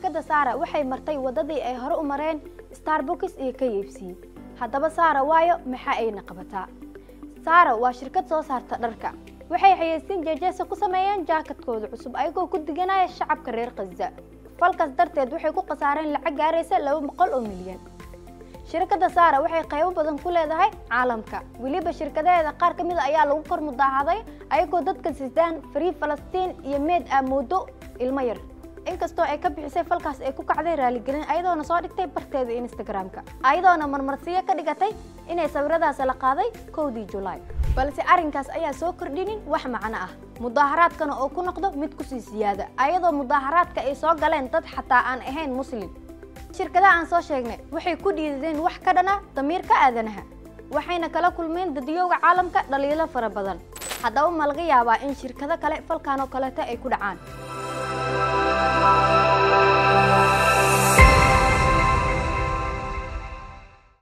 shirkadda saara waxay martay waddadii ay hore u mareen starbucks iyo k f c haddaba saara waayo maxaa ayna qabataa saara waa shirkad soo saarta dharka waxay xayeysiin jeejeesa ku sameeyeen jaakadkooda cusub ayagoo ku diganaya shacabka reer khaza falkaas darteed waxay ku khasaareen lacag gaaraysa laba boqol oo milyan shirkadda saara waxay qaybo badan ku leedahay caalamka weliba shirkadaheeda qaar ka mid a ayaa lagu kor mudaahaday ayagoo dadka sidaan farii falastiin iyo meed ah moodo ilmo yar inkastoo ay ka bixisay falkaas ay ku kacday raaligelin ayadoona soo dhigtay barteeda instagram-ka ayadoona marmarsiyo ka dhigatay inay sawiradaas la qaaday kowdii julaay balse arrinkaas ayaa soo kordhinin wax macno ah mudaaharaadkana oo ku noqdo mid kusii siyaada ayadoo mudaaharaadka ay soo galeen dad xataa aan ahayn muslim shirkadaha aan soo sheegnay waxay ku dhiidadeen wax ka dhana damiirka aadanaha waxayna kala kulmeen dadiyowga caalamka dhaliilo fara badan haddaba ma laga yaabaa in shirkado kale falkan oo kaleeto ay ku dhacaan